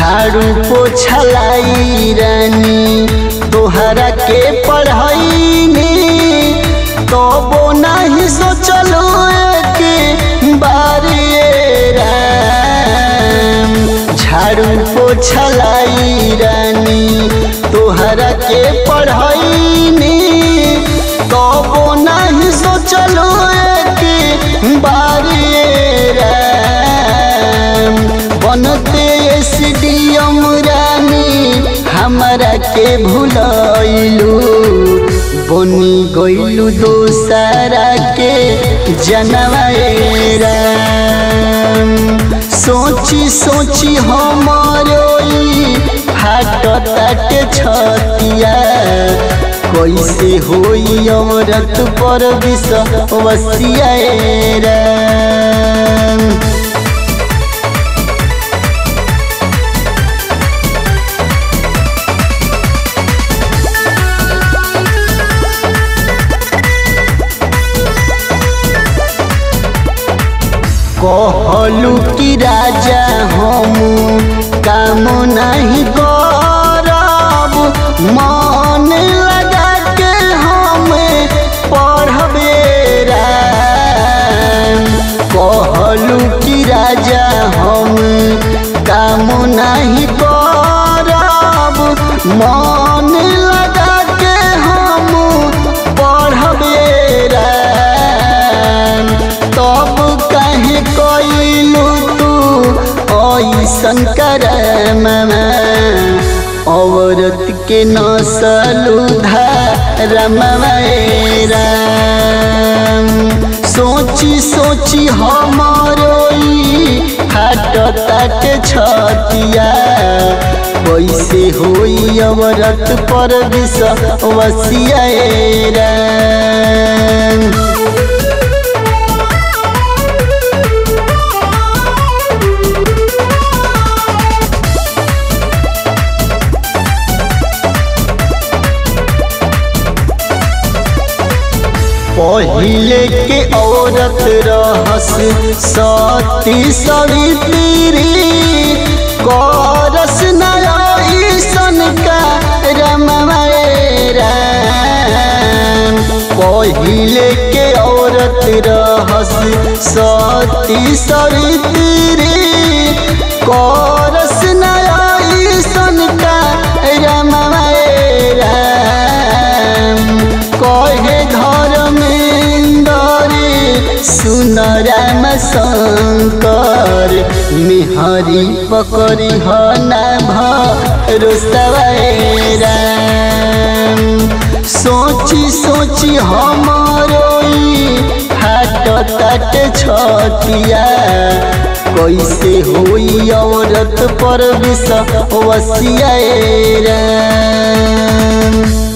झाड़ू पोछलाई रानी तोहरा के पढ़ाईनी तबो नहीं सोचलो के बारे राम झाड़ू पोछलाई रानी तोहरा के पढ़ाईनी तबो नहीं सोचलो के बारे राम बनते एसडीएम रानी हमरा के भुलैलू बनी गइलू दोसरा के जनवाए राम सोची सोची हमारो फाटताटे छतिया कैसे होई औरत पर विष वसियाए राम कहलू कि राजा हम काम नहीं करब मन लगा के हम पढ़बे राम कहलू कि राजा हम काम नहीं करब मन लगा के हम पढ़बे राम तब कहे कैलू तू ऐसन कर औरत के नसलू धरम राम सोची सोची हमारो हाट तट छतिया कैसे होई औरत पर विष वसिया राम पहिले के औरत रहस सती सवित्री करस नईसन का रमरा पहिले के औरत रहस सती सवित्री करस नईसन का रमरा कहे धर्मेंदरे सुन राम शंकर मिहरी पकड़ी हना भरोसवाए राम सोची सोची हमारो हाट तट छतिया कैसे होई औरत पर विष वसिया राम